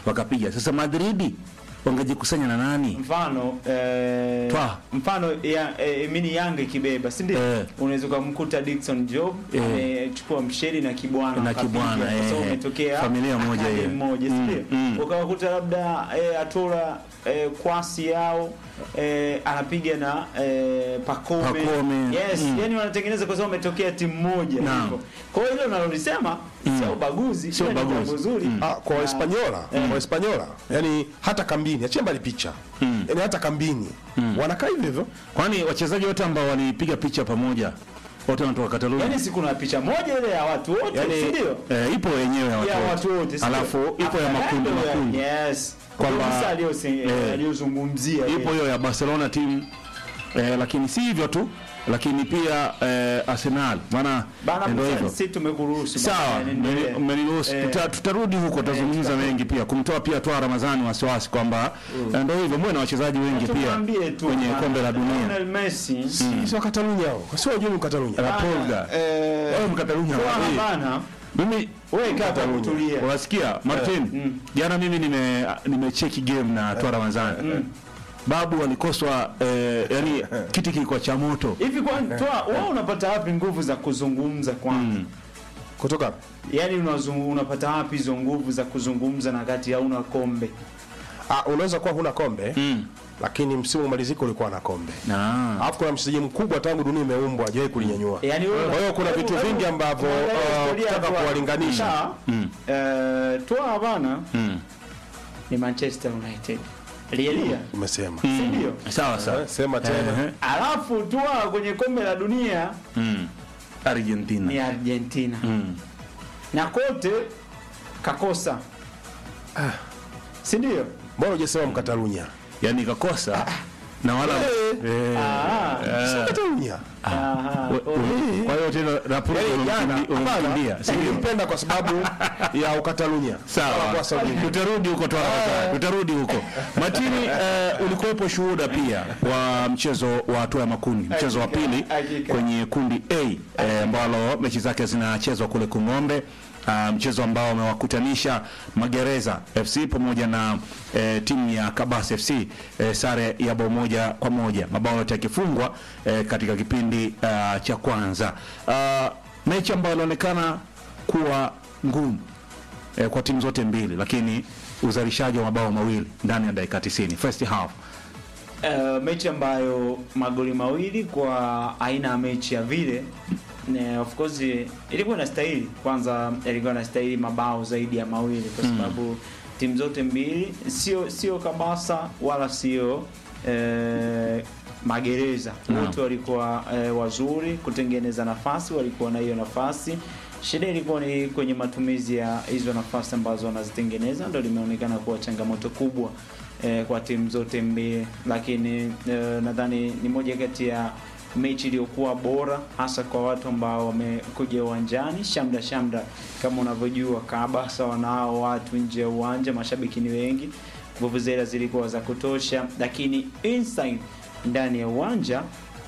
wakapiga. Sasa Madridi wangejikusanya na nani? mfano eh, Twa. mfano ya, eh, mini Yanga ikibeba si ndio? Eh. Unaweza ukamkuta Dickson Job Eh. amechukua msheri na kibwana Na wakapiga, Kibwana, kwa sababu eh. umetokea Familia moja akademi hiyo. moja si Mm, ndio? mm. Ukawakuta labda eh, Atola eh, kwasi yao eh, anapiga na eh, Pakome, Pakome, yes mm. yani wanatengeneza kwa sababu umetokea timu moja Naam. hivyo. Kwa hiyo hilo nalolisema sio ubaguzi, Sio ila ni ubaguzi. jambo zuri. Ah, kwa Wahispaniola kwa Wahispaniola yani hata kambini achia mbali picha yani hata kambini wanakaa hivyo hivyo Kwani wachezaji wote ambao walipiga picha pamoja wote wanatoka Catalonia? Yaani si kuna picha moja ile ya watu wote, Yaani, si ndio? eh, ipo wenyewe ya watu ya wote. watu wote si Alafu ndio? ipo ya After makundi that, makundi. Yes. Kwamba- Kwamba aliyose- eh, aliyozungumzia Ipo hiyo ya Barcelona team eh, lakini si hivyo tu, lakini pia eh, Arsenal maana bana, ndio hivyo. sisi tumekuruhusu bana, Sawa, yani endelee. mmeni- mmeniruhusu. Eh. Tuta- Tutarudi huko, tutazungumza mengi pia, kumtoa pia toa Ramadhani wasiwasi kwamba eh, ndio hivyo, muwe na wachezaji wengi pia Tumwambie tu kwenye bana, kombe la dunia. Lionel Messi si wa Katalunya hao sio wajui ni Katalunya Rapolga eh wewe Mkatalunya Bwana, wewe. bana, mimi wewe kaa kwa Katalunya. kutulia. unasikia Martin jana mimi nime nimecheki game na toa Ramadhani babu alikoswa eh, yani kiti kilikuwa cha moto Hivi kwa toa wewe unapata wapi nguvu za kuzungumza kwanza? kutoka Yaani unazungu, unapata wapi hizo nguvu za kuzungumza na kati hauna kombe? ah, unaweza kuwa huna kombe Mm. lakini msimu umalizika ulikuwa na kombe Ah. alafu kuna mchezaji mkubwa tangu dunia imeumbwa hajawahi kulinyanyua Yaani wewe Kwa hiyo kuna hebu- vitu hebu- vingi ambavyo, angalia uh, historia ukitaka ya Toa. kuwalinganisha. Sawa? Mm. Eh, Toa bana Mm. ni Manchester United. Lielia. umesema Si ndio? sawa sawa Eh, sema tena Ehe. Alafu Toa kwenye kombe la dunia Mm. Argentina ni Argentina. Mm. Na kote kakosa. Si ndio? mbona hujasema mkatalunya yani kakosa na wala eh, Ah. si Katalunya Aha. we- we- kwa hiyo tena Rapolo Yaani jana umemkimbia hapana si ndio? nilimpenda kwa sababu ya ukatalunya Sawa, Kwa sababu- tutarudi huko tu haraka, tutarudi huko. Martini, eh, ulikuwepo shuhuda pia wa mchezo wa hatua ya makundi, mchezo wa Hakika, pili hakika. kwenye kundi A eh, ambalo mechi zake zinachezwa kule Kung'ombe. Uh, mchezo ambao umewakutanisha Magereza FC pamoja na eh, timu ya Kabas FC eh, sare ya bao moja kwa moja, mabao yote yakifungwa eh, katika kipindi uh, cha kwanza. Uh, mechi ambayo inaonekana kuwa ngumu eh, kwa timu zote mbili, lakini uzalishaji wa mabao mawili ndani ya dakika 90 first half. Eh, mechi ambayo magoli mawili kwa aina ya mechi ya vile ne, of course ilikuwa inastahili kwanza, ilikuwa inastahili mabao zaidi ya mawili kwa sababu timu zote mbili sio sio Kabasa wala sio eh, Magereza Naam. wote walikuwa eh, wazuri kutengeneza nafasi, walikuwa na hiyo nafasi. Shida ilikuwa ni kwenye matumizi ya hizo nafasi ambazo wanazitengeneza, ndio limeonekana kuwa changamoto kubwa eh, kwa timu zote mbili, lakini eh, nadhani ni moja kati ya mechi iliyokuwa bora hasa kwa watu ambao wamekuja uwanjani. Shamda shamda, kama unavyojua, Kabasa wanao watu nje ya uwanja, mashabiki ni wengi, vuvuzela zilikuwa za kutosha, lakini inside ndani ya uwanja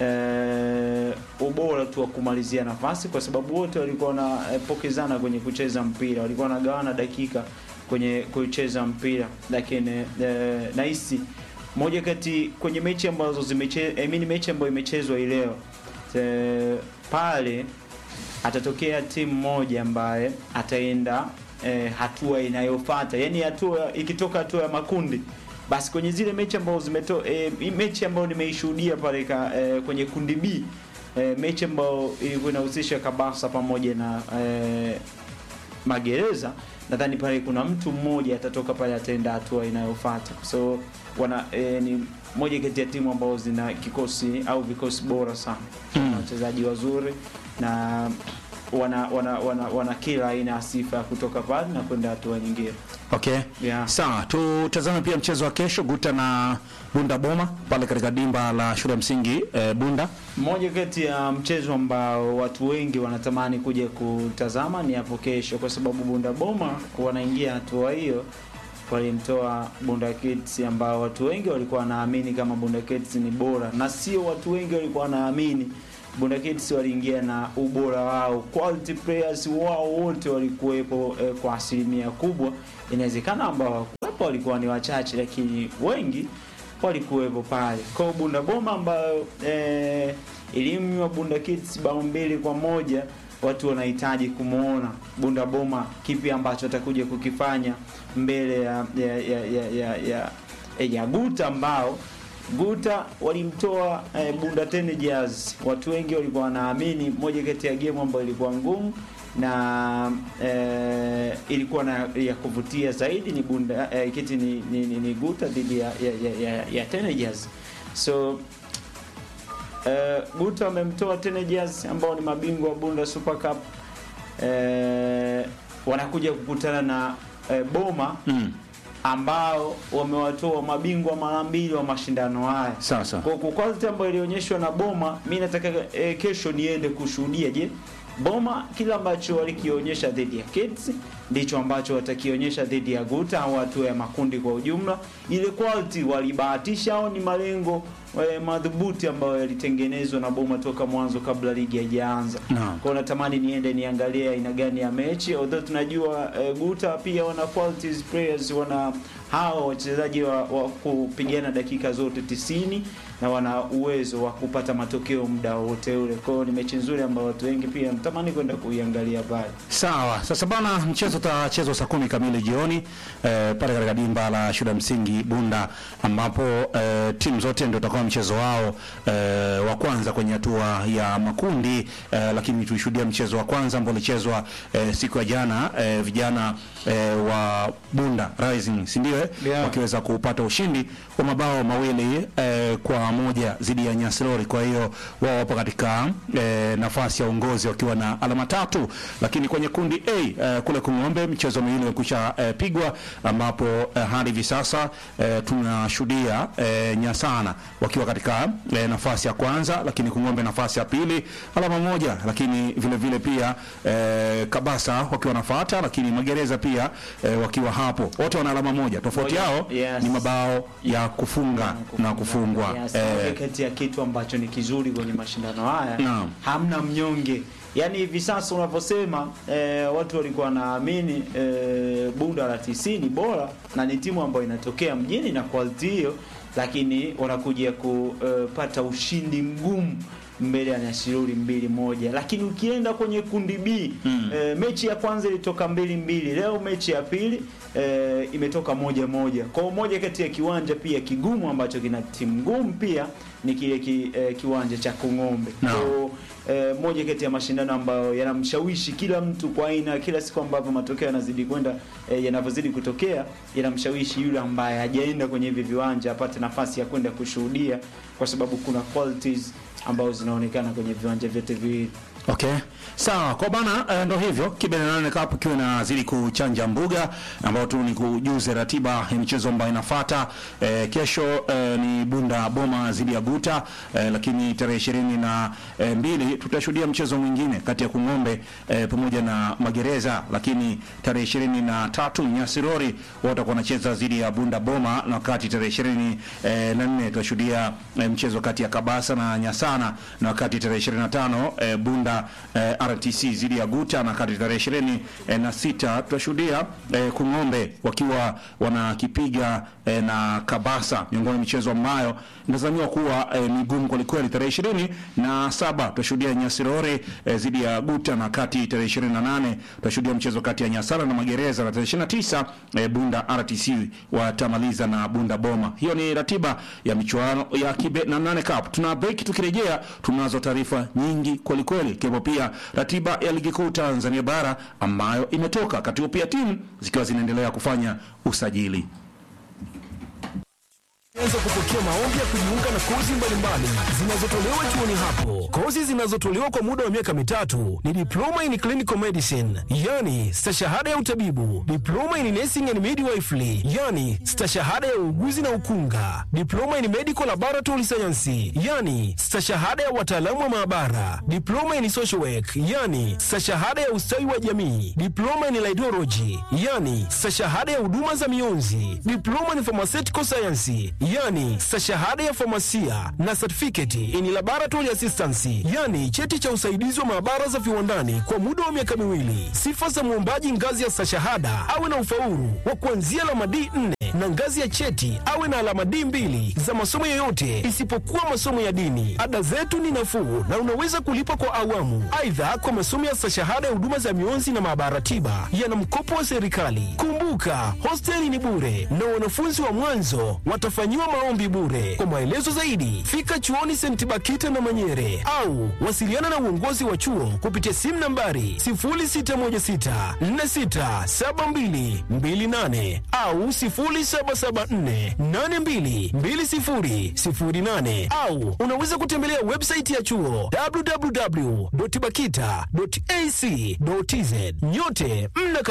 eh, ubora tu wa kumalizia nafasi, kwa sababu wote walikuwa wanapokezana kwenye kucheza mpira, walikuwa wanagawana dakika kwenye kucheza mpira, lakini eh, nahisi moja kati kwenye mechi ambazo zimeche I mean mechi ambayo imechezwa hii leo eh, pale atatokea timu moja ambaye ataenda eh, hatua inayofuata, yani hatua ikitoka hatua ya makundi basi kwenye zile mechi ambazo zimeto eh, hii mechi ambayo nimeishuhudia pale ka, eh, kwenye kundi B eh, mechi ambayo ilikuwa inahusisha Kabasa pamoja na eh, Magereza, nadhani pale kuna mtu mmoja atatoka pale ataenda hatua inayofuata. So wana eh, ni moja kati ya timu ambazo zina kikosi au vikosi bora sana, wana wachezaji wazuri na wana wana, wana, wana kila aina ya sifa ya kutoka pale na kwenda hatua nyingine. Okay. Yeah. Sawa, tutazame pia mchezo wa kesho Guta na Bunda Boma pale katika dimba la shule ya msingi eh, Bunda. Mmoja kati ya mchezo ambao watu wengi wanatamani kuja kutazama ni hapo kesho, kwa sababu Bunda Boma wanaingia hatua hiyo, walimtoa Bunda Kids ambao watu wengi walikuwa wanaamini kama Bunda Kids ni bora, na sio watu wengi walikuwa wanaamini Bunda Kids waliingia na ubora wao, quality players wao wote walikuwepo eh, kwa asilimia kubwa. Inawezekana ambao hawakuwepo hapa walikuwa ni wachache, lakini wengi walikuwepo pale. Kwa hiyo Bunda Boma ambayo eh, ilimnywa Bunda Kids bao mbili kwa moja watu wanahitaji kumwona Bunda Boma kipi ambacho atakuja kukifanya mbele ya ya ya ya, ya, ya, ya Guta ambao Guta walimtoa eh, Bunda Teenagers. Watu wengi walikuwa wanaamini moja kati ya game ambayo ilikuwa ngumu na eh, ilikuwa na ya kuvutia zaidi ni Bunda eh, kiti ni, ni, ni, ni Guta dhidi ya, ya, ya, ya, ya Teenagers. So eh, Guta wamemtoa Teenagers ambao ni mabingwa wa Bunda Super Cup eh, wanakuja kukutana na eh, Boma Mm. ambao wamewatoa mabingwa mara mbili wa mashindano haya. Sasa. Kwa kwa quality ambayo ilionyeshwa na Boma, mi nataka eh, kesho niende kushuhudia. Je, Boma kile ambacho walikionyesha dhidi ya Kids ndicho ambacho watakionyesha dhidi ya Guta au hatua ya makundi kwa ujumla. Ile quality walibahatisha au ni malengo eh, madhubuti ambayo yalitengenezwa na Boma toka mwanzo kabla ligi haijaanza. Naam. Kwa hiyo natamani niende niangalie aina gani ya mechi, although tunajua eh, Guta pia wana qualities players, wana hao wachezaji wa, wa kupigana dakika zote tisini na wana uwezo wa kupata matokeo muda wote ule. Kwa hiyo ni mechi nzuri ambayo watu wengi pia natamani kwenda kuiangalia pale. Sawa, sasa bana, mchezo utachezwa saa kumi kamili jioni eh, pale katika dimba la shule ya msingi Bunda, ambapo eh, timu zote ndio utakuwa mchezo wao eh, wa kwanza kwenye hatua ya makundi eh, lakini tulishuhudia mchezo wa kwanza ambao ulichezwa eh, siku ya jana eh, vijana eh, wa Bunda Rising, si ndio? eh? Yeah. wakiweza kupata ushindi wa mabao mawili eh, kwa moja dhidi ya Nyasirori. Kwa hiyo wao wapo katika eh, nafasi ya uongozi wakiwa na alama tatu, lakini kwenye kundi A eh, kule Kung'ombe mchezo miwili umekwisha eh, pigwa, ambapo eh, hadi hivi sasa eh, tunashuhudia eh, Nyasana wakiwa katika eh, nafasi ya kwanza, lakini Kung'ombe nafasi ya pili alama moja, lakini vile vile pia eh, Kabasa wakiwa wanafuata, lakini Magereza pia eh, wakiwa hapo, wote wana alama moja. Tofauti Moja, yao yes. ni mabao ya kufunga na kufungwa. Yes, Eh, moja kati ya kitu ambacho ni kizuri kwenye mashindano haya Naam. hamna mnyonge. Yaani hivi sasa unavyosema eh, watu walikuwa wanaamini eh, Bunda la TC ni bora na ni timu ambayo inatokea mjini na quality hiyo, lakini wanakuja kupata ushindi mgumu mbele ya Nyashiruri mbili moja, lakini ukienda kwenye kundi B Mm. eh, mechi ya kwanza ilitoka mbili mbili, leo mechi ya pili eh, imetoka moja moja. Kwa hiyo moja kati ya kiwanja pia kigumu ambacho kina timu ngumu pia ni kile ki, eh, kiwanja cha Kung'ombe. Naam. Kwa hiyo eh, moja kati ya mashindano ambayo yanamshawishi kila mtu kwa aina, kila siku ambavyo matokeo yanazidi kwenda eh, yanavyozidi kutokea yanamshawishi yule ambaye hajaenda kwenye hivi viwanja apate nafasi ya kwenda kushuhudia, kwa sababu kuna qualities ambazo zinaonekana kwenye viwanja vyote viwili. Okay. Sawa, kwa bana eh, ndo hivyo Kibe na nane Cup ikiwa inazidi kuchanja mbuga ambao tu ni kujuze ratiba ya michezo ambayo inafuata. Eh, kesho eh, ni Bunda Boma dhidi ya Guta eh, lakini tarehe ishirini na eh, mbili tutashuhudia mchezo mwingine kati ya Kung'ombe eh, pamoja na Magereza, lakini tarehe ishirini na tatu Nyasirori wao watakuwa wanacheza dhidi ya Bunda Boma, na wakati tarehe ishirini eh, na nne tutashuhudia eh, mchezo kati ya Kabasa na Nyasana, na wakati tarehe ishirini na tano eh, Bunda eh, RTC dhidi ya Guta, na wakati tarehe ishirini eh, na sita tutashuhudia eh, Kung'ombe wakiwa wanakipiga eh, na Kabasa, miongoni mwa michezo ambayo inatazamiwa kuwa eh, migumu kwelikweli. Tarehe ishirini na saba tutashuhudia Nyasirore eh, dhidi ya Guta, na kati tarehe ishirini na nane tutashuhudia mchezo kati ya Nyasara na Magereza, na tarehe ishirini na tisa eh, Bunda RTC watamaliza na Bunda Boma. Hiyo ni ratiba ya michuano ya Kibe na nane Cup. Tuna break, tukirejea tunazo taarifa nyingi kwelikweli, ikiwepo pia ratiba ya ligi kuu Tanzania bara ambayo imetoka, wakati huo pia timu zikiwa zinaendelea kufanya usajili. Anza kupokea maombi ya kujiunga na kozi mbalimbali zinazotolewa chuoni hapo. Kozi zinazotolewa kwa muda wa miaka mitatu ni diploma in clinical medicine, yani stashahada ya utabibu, diploma in nursing and midwifery, yani stashahada ya uuguzi na ukunga, diploma in medical laboratory science, yani stashahada ya wataalamu wa maabara, diploma in social work, yani stashahada ya ustawi wa jamii, diploma in laidology, yani stashahada ya huduma za mionzi, diploma in pharmaceutical science, yani stashahada ya famasia na certificate in laboratory assistance, yani cheti cha usaidizi wa maabara za viwandani kwa muda wa miaka miwili. Sifa za mwombaji ngazi ya stashahada awe na ufaulu wa kuanzia alama D4 na ngazi ya cheti awe na alama D2 za masomo yoyote isipokuwa masomo ya dini. Ada zetu ni nafuu na unaweza kulipa kwa awamu. Aidha, kwa masomo ya stashahada ya huduma za mionzi na maabara tiba yana mkopo wa serikali. Kumbuka, hosteli ni bure na wanafunzi wa mwanzo watafanyiwa maombi bure. Kwa maelezo zaidi, fika chuoni St. Bakita na Manyere au wasiliana na uongozi wa chuo kupitia simu nambari 0616467228 au 0774822008 au unaweza kutembelea website ya chuo www.bakita.ac.tz. Nyote mna